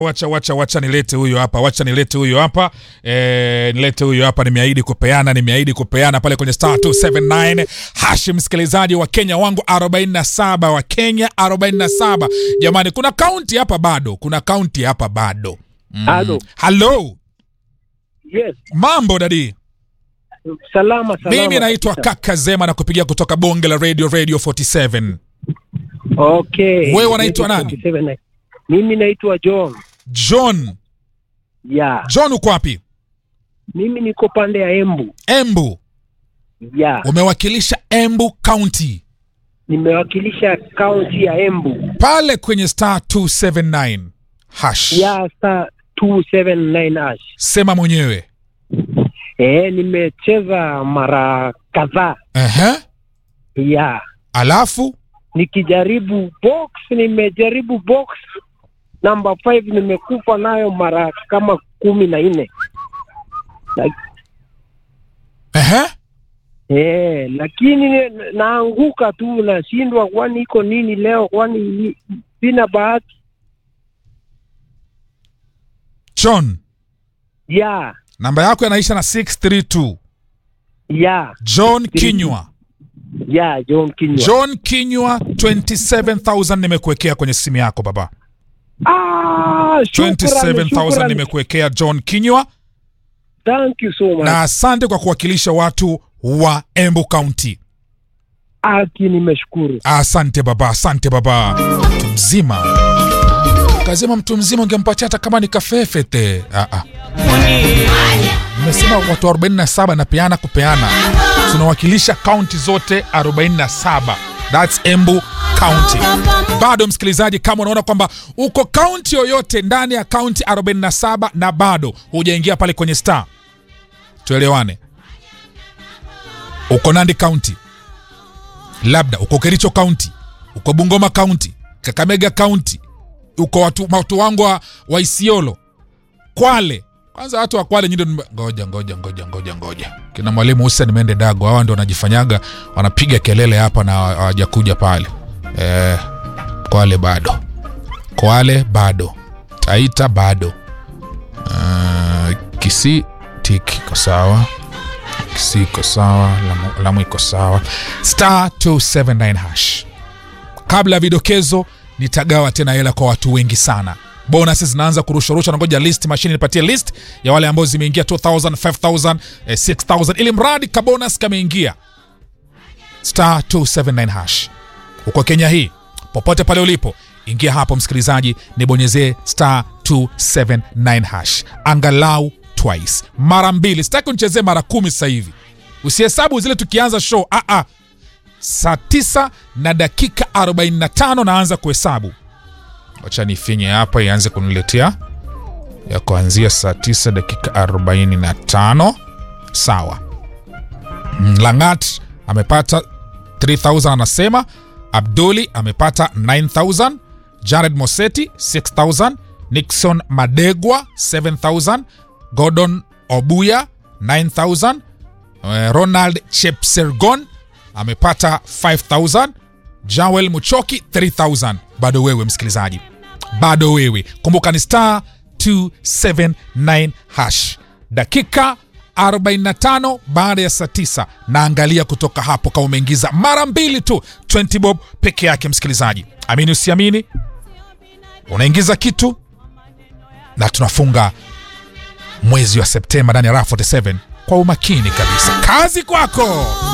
Wacha wacha wacha nilete huyo hapa, wacha nilete huyo hapa e, nilete huyo hapa. Nimeahidi kupeana, nimeahidi kupeana pale kwenye star 279 hashi. Msikilizaji wa Kenya wangu 47 wa Kenya 47. Jamani, kuna kaunti hapa bado, kuna kaunti hapa bado. Mm. Halo. Hello, Yes. mambo dadi. Salama salama. Mimi naitwa kabisa. Kaka Zema na kupigia kutoka bonge la radio radio 47. Okay. Wewe unaitwa nani? 27. Mimi naitwa John. John, Ya. John uko wapi? Mimi niko pande ya Embu. Embu. Ya. Umewakilisha Embu County Nimewakilisha kaunti ya Embu. pale kwenye star 279 hash. Ya star 279 ash. Sema mwenyewe. Eh, nimecheza mara kadhaa. Ehe. Ya. Alafu Nikijaribu box, nimejaribu box namba 5 nimekufa nayo mara kama kumi na nne. ehe. Eh, lakini ni- naanguka tu, nashindwa, kwani iko nini leo? Kwani ni- sina bahati John, ya namba yako yanaisha na 632. ya John Kinywa. ya John Kinywa. John Kinywa 27000 nimekuwekea kwenye simu yako baba. Ah, shukrani, 27000 shukrani. nimekuwekea John Kinywa Thank you so much. na asante kwa kuwakilisha watu wa Embu County. Aki, nimeshukuru. Asante baba, asante baba. Mtu mzima kazima, mtu mzima ungempatia hata kama ni kafefete. Ah, ah. Nimesema watu 47 na peana kupeana, tunawakilisha kaunti zote 47. That's Embu County. Bado msikilizaji, kama unaona kwamba uko kaunti yoyote ndani ya kaunti 47 na bado hujaingia pale kwenye star, tuelewane. Uko Nandi County, labda uko Kericho County, uko Bungoma County, Kakamega County, uko watu, watu wangu wa, wa Isiolo, Kwale. Kwanza watu wa Kwale nyinyi ndio ngoja ngoja ngoja ngoja ngoja. Kina mwalimu Hussein Mende Dago hawa ndio wanajifanyaga wanapiga kelele hapa na hawajakuja pale. Eh, Kwale bado. Kwale bado. Taita bado. Uh, Kisii tiki iko sawa. Kisii iko sawa, Lamu, Lamu iko sawa. Star 279 hash. Kabla ya vidokezo, nitagawa tena hela kwa watu wengi sana. Bonus zinaanza kurusharusha, nangoja list mashine nipatie list ya wale ambao zimeingia 2000, 5000, eh, 6000 ili mradi kabonus kameingia. Star 279 hash. Uko Kenya hii, popote pale ulipo, ingia hapo msikilizaji, nibonyezee star 279 hash angalau twice, mara mbili. Sitaki unichezee mara kumi sasa hivi, usihesabu zile tukianza show. Ah, ah. Saa 9 na dakika 45 naanza kuhesabu. Wacha nifinye hapa ianze kuniletea ya kuanzia saa 9 dakika 45. Sawa. Mm, Langat amepata 3000 anasema. Abduli amepata 9000. Jared Moseti 6000. Nixon Madegwa 7000. Gordon Obuya 9000. Eh, Ronald Chepsergon amepata 5000. Joel Muchoki 3000. Bado wewe msikilizaji, bado wewe. Kumbuka ni star 279 hash. Dakika 45 baada ya saa 9, naangalia kutoka hapo kama umeingiza mara mbili tu 20 bob peke yake. Msikilizaji, amini usiamini, unaingiza kitu na tunafunga mwezi wa Septemba ndani ya Raha 47 kwa umakini kabisa. Kazi kwako.